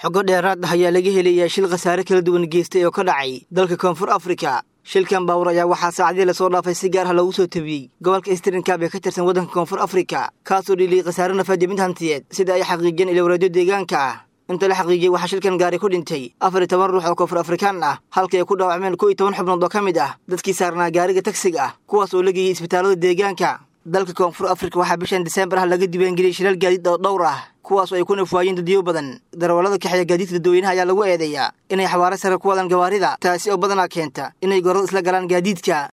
xogo dheeraad ah ayaa laga helayaa shil khasaare kala duwan geystay oo ka dhacay dalka koonfur afrika shilkan baawur ayaa waxaa saacadii lasoo dhaafay si gaar ah loogu soo tabiyey gobolka istrinkaab ee ka tirsan waddanka koonfur afrika kaasoo dhiliyey khasaare nafaad iyo mid hantiyeed sida ay xaqiijiyeen ilowraadyo deegaanka ah inta la xaqiijiyey waxaa shilkan gaari ku dhintay afar iyo toban ruux oo koonfur afrikaan ah halkii ay ku dhaawacmeen kow iyo toban xubnood oo ka mid ah dadkii saarnaa gaariga tagsiga ah kuwaas oo la geeyey isbitaallada deegaanka dalka koonfur afrika waxaa bishan diseembar ah laga diiwaangeliyey shilaal gaadiid oo dhowr ah kuwaasoo ay ku nafwaayeen dadyo badan darawallada kaxeeya gaadiidka dadweynaha ayaa lagu eedeeyaa inay xawaare sare ku wadaan gawaarida taasi oo badanaa keenta inay gorada isla galaan gaadiidka